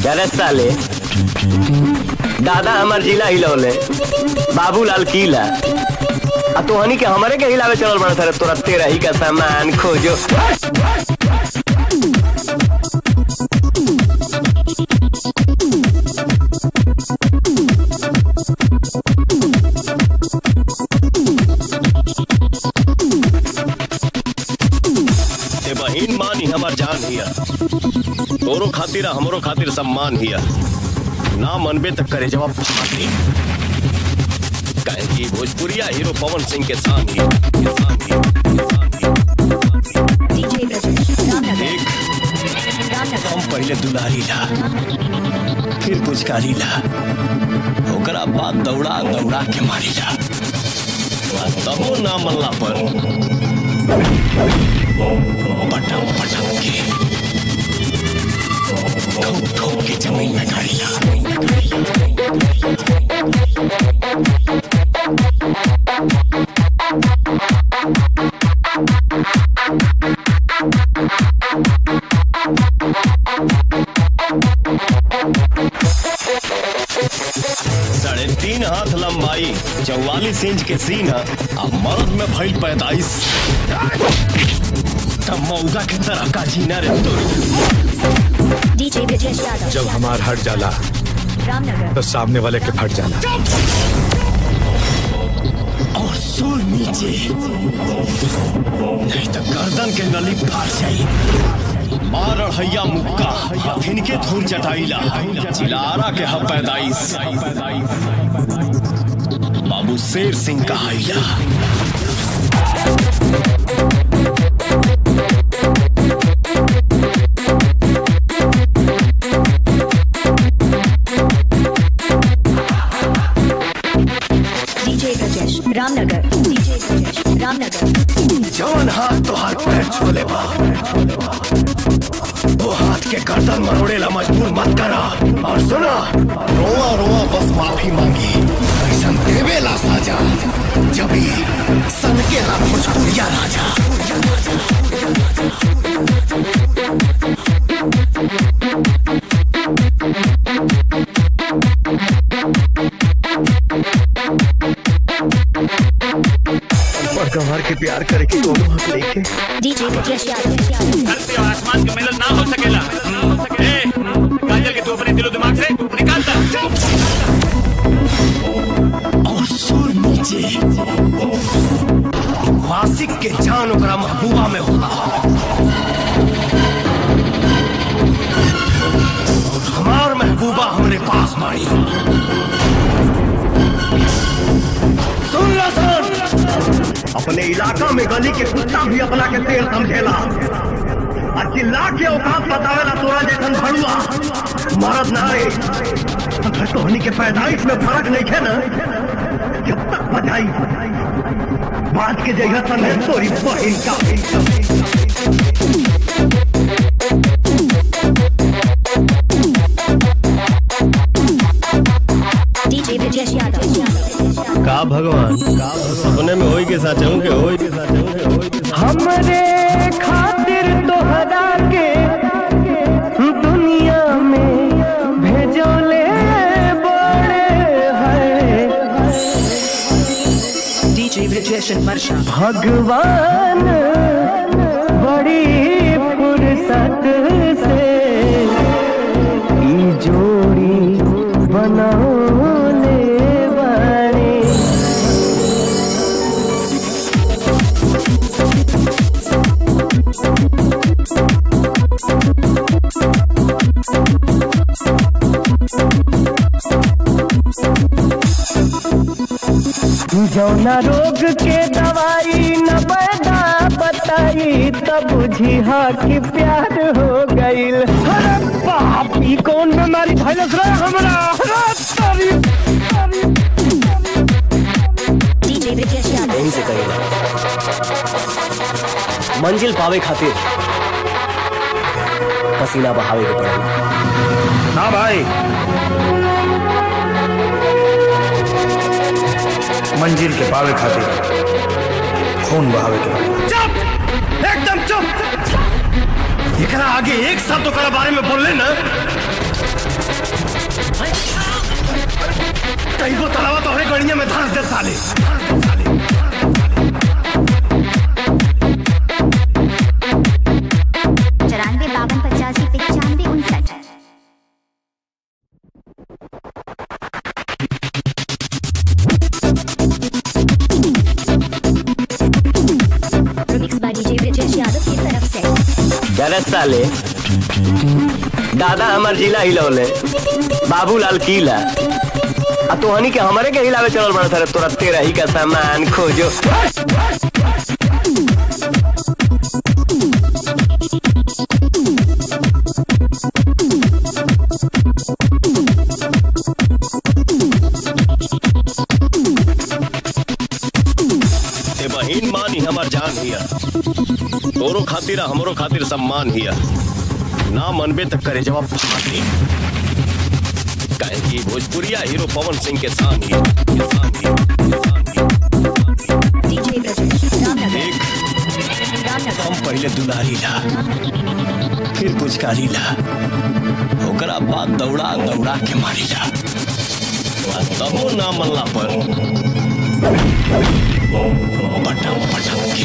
अरे साले दादा हमार जिला हिलौले बाबूलाल किला आ तोहनी के हमारे के हिलावे चलल बड़ा सर तोरा तेरा ही का सामान खोजो ए बहिन मानी हमार जान हिया तोरो खातिर आ हमरो खातिर सम्मान हिया ना मनबे तक करे जवाब फाटी काहे कि भोजपुरिया हीरो पवन सिंह के शान हिया के शान हिया, के शान हिया। डीजे ब्रजेश रामनगर देख रामनगर हम पहले दुलारी ला फिर पुचकारी ला ओकरा बाद दौड़ा दौड़ा के मारी ला आ तबो ना मल्ला पर पटम पटम के ठोक ठोक के जमीन में गाड़ी ला साढ़े तीन हाथ लंबाई चौवालीस इंच के सीन है अब मर्द में भइल पैतालीस तब मौका के तरह का जीना रे तोरी डीजे ब्रजेश यादव जब हमार हट जाला रामनगर तो सामने वाले के फट जाला और सुर नीचे नहीं तो गर्दन के नली फाड़ जाई मार हैया मुक्का फिन के धूल चटाइला चिलारा के ह पैदाइश बाबू शेर सिंह कहाइला डीजे ब्रजेश रामनगर डीजे ब्रजेश रामनगर जवन हाथ तो हाथ पैर छोले बा वो हाथ के गर्दन मरोड़ेला मजबूर मत करा और सुना रोआ रोआ बस माफी मांगी ऐसा देवेला साजा जब ही सन के ला भोजपुरिया राजा और कमार के प्यार करे के दोनों हक लेके डीजे ब्रजेश यादव धरती और आसमान के मिलन ना हो सकेला ए, काजल के तू अपने दिलो दिमाग से निकालता और सुर नीचे वासिक के जान ओकरा महबूबा में होला और हमार महबूबा हमरे पास बाड़ी सुन लो सुन अपने इलाका में गली के कुत्ता भी अपना के तेल समझेला और चिल्ला के औकात बतावेला तोरा जैसन भड़ुआ मरद ना रे अगर तोहनी के पैदाइश में फर्क नहीं है ना जब तक बजाई बात के जगह संग है तोरी बहिन का डीजे ब्रजेश यादव का भगवान सपने में होई के साथ के होई के साथ के हमरे खातिर तोहरा के दुनिया में भेजोले बड़े है DJ Brijesh and Marsha. भगवान बड़ी फुर्सत से ई जोड़ी बनौले बाड़े जौना रोग के दवाई न पैदा बताई तब बुझी हाँ कि प्यार हो गईल अरे बाप ई कौन बीमारी भइलस रे हमरा अरे तारी डीजे ब्रजेश यादव यहीं से करेला मंजिल पावे खातिर पसीना बहावे के पड़ेला ना भाई मंजिल के पावे खातिर खून बहावे के पड़ेला। चुप एकदम चुप एकरा आगे एक शब्द ओकरा बारे में बोलले ना कहीं को तलावा तो हमें गड़िया में धांस दे साले चौरानवे बावन पचासी पचानवे उनसठ Remixed by DJ Brajesh Yadav की तरफ से अरे साले दादा हमार जिला हिलौले बाबूलाल किला आ तोहनी के हमरे के हिलावे चलल बड़ा सर तोरा तेरा ही का सामान खोजो ए बहिन मान ही हमार जान हिया तोरो खातिर आ हमरो खातिर सम्मान हिया ना मनबे तक करे जवाब फाटी काहे कि भोजपुरिया हीरो पवन सिंह के शान हिया के शान हिया, के शान हिया। DJ Brajesh रामनगर देख रामनगर हम पहले दुलारी ला फिर पुचकारी ला ओकरा बाद दौड़ा दौड़ा के मारी ला आ तबो ना मल्ला पर पटम पटम